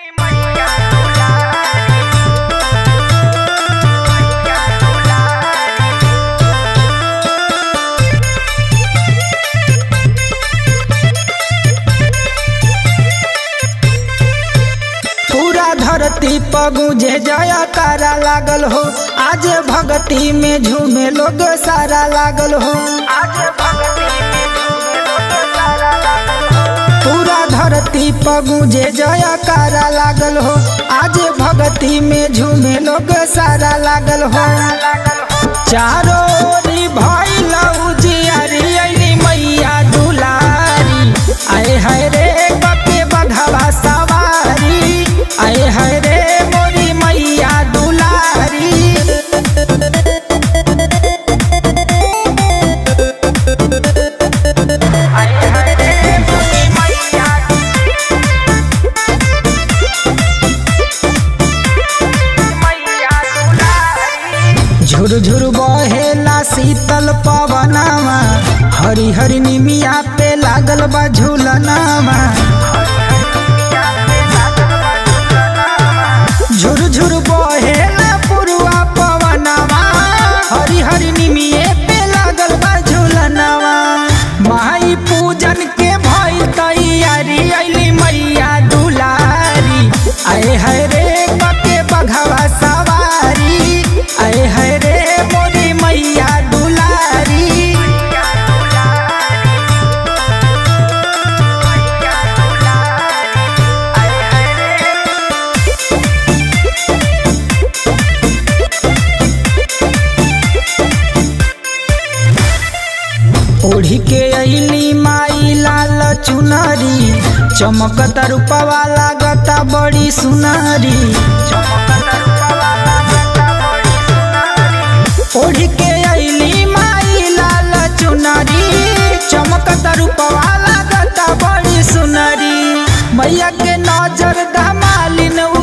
पूरा धरती पगुजे जया तारा लागल हो आज भगती में झूमे लोग सारा लागल हो पूरा धरती पगुजे जया तारा लागल हो आज भगती में झूमे लोग सारा लागल हो चारो ओरी भइल उजियारी अइली मैया दुलारी आए हाय रे बके बघवा सवारी आए हाय रे मोरी मैया दुलारी झुर झुर बहेला शीतल पवनवा हरी हरी निमिया पे लागल बा झूलनवा झुर झुर बहेला पुरवा पवनवा हरी हरी निमिये पे लागल बा झूलनवा माई पूजन के भइल तैयारी अइली मैया दुलारी आए हाय रे बके बघवा सवारी आए हाय रे मोरी मैया दुलारी ओढ़ी के अइली माई लाल चुनरी चमकत रूपवा लागता बड़ी सुनरी ओढ़ी के अइली माई लाल चुनरी चमकत रूपवा लागता बड़ी सुनरी मैया के नजर धमालिन